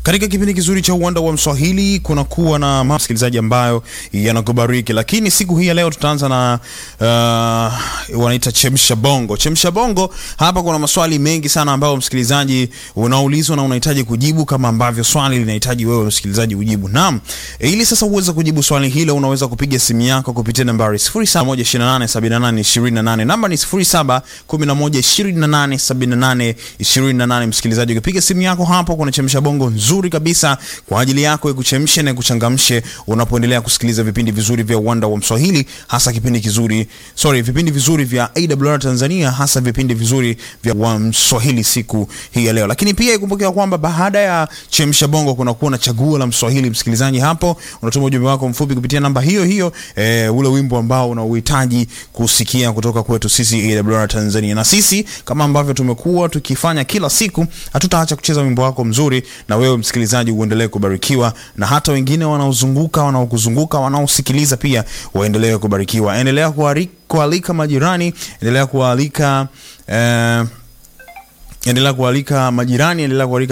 Katika kipindi kizuri cha uwanda wa Mswahili kuna kuwa na msikilizaji ambayo yanakubariki, lakini siku hii ya leo tutaanza na uh, wanaita chemsha bongo. Chemsha bongo, hapa kuna maswali mengi sana ambayo msikilizaji unaulizwa na unahitaji kujibu kama ambavyo swali linahitaji wewe msikilizaji ujibu. Naam, ili sasa uweze kujibu swali hilo unaweza kupiga simu yako kupitia nambari 0718782828. Namba ni 0711287828. Msikilizaji, ukipiga simu yako hapo kuna chemsha bongo nzuri kabisa kwa ajili yako ikuchemshe na kuchangamshe unapoendelea kusikiliza vipindi vizuri vya uwanda wa Mswahili, hasa kipindi kizuri sorry, vipindi vizuri vya AWR Tanzania, hasa vipindi vizuri vya wa Mswahili siku hii ya leo. Lakini pia ikumbuke kwamba baada ya chemsha bongo kuna kuwa na chaguo la Mswahili. Msikilizaji, hapo unatuma ujumbe wako mfupi kupitia namba hiyo hiyo, e, ule wimbo ambao unauhitaji kusikia kutoka kwetu sisi AWR Tanzania, na sisi kama ambavyo tumekuwa tukifanya kila siku, hatutaacha kucheza wimbo wako mzuri na wewe msikilizaji uendelee kubarikiwa, na hata wengine wanaozunguka wanaokuzunguka wanaosikiliza pia waendelee kubarikiwa. Endelea kualika majirani, endelea kualika eh, endelea kualika majirani, endelea kualika